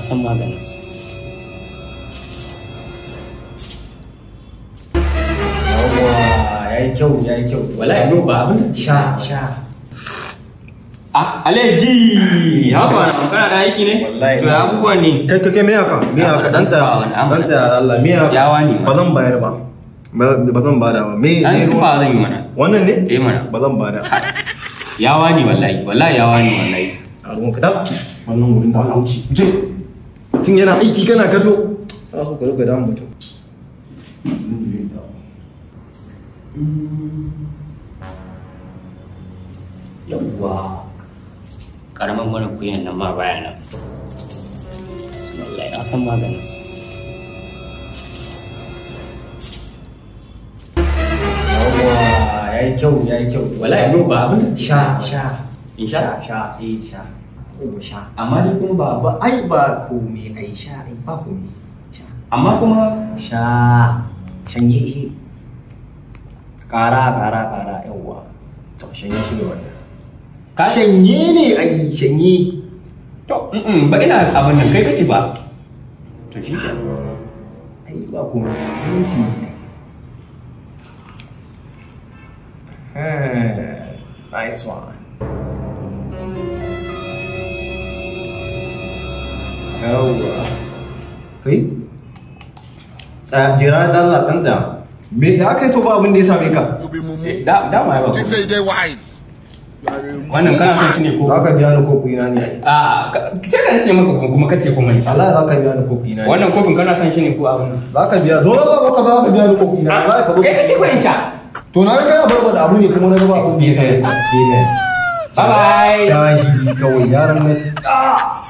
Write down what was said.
san maganinsa yawwa yayi kyau yayi kyau wallahi no ba abin da sha sha ah aleji haka na kana da aiki ne Wallahi. to ya abubuwan ne kai kai kai me haka me Ya, haka dan dan sifa wani, tsaya an dan faɗa. tsaya da Allah me haka Yawa ne ba zan bayar ba ba ba zan bada ba me dan me sifa ruwa? zan yi mana wannan ne eh mana ba zan bada yawa ne wallahi wallahi yawa ne wallahi a ruwan ka da wannan wurin da Allah wuce je tun yana aiki kana kallo ana so ka zo ka damu mutum yawwa karamin mana kuyan nan ma baya nan bismillah ya san maganinsa yawwa yayi kyau yayi kyau wallahi no ba abin da sha sha In sha? sha eh sha ko sha amma ni kuma ba ba ai ba komai ai sha ai ba komai sha amma kuma sha shanye shi ƙara ƙara ƙara yawwa to shanye shi da wannan Ka- shanye ne ai shanye to mm ba ina abin nan kai kace ba to shi ke ai ba komai zumunci ne ai nice one yawwa kai tsaya jira da Allah ɗan tsaya me ya kai to ba abin da ya same ka Eh, da da ma ba Think say they wise. wannan kana son shi ne ko za ka biya ni kofi na ne a ka- sai da nace maka kuma kuma kace kuma insha Allah za ka biya ni kofi na ne wannan kofin kana son shi ne ko abin nan za ka biya dole Allah za ka za ka biya ni kofi na za ka zo kai kace ko insha to na ga kana barbada abu ne kuma na ga ba abu experience experience bye bye jahili kawai yaran nan ah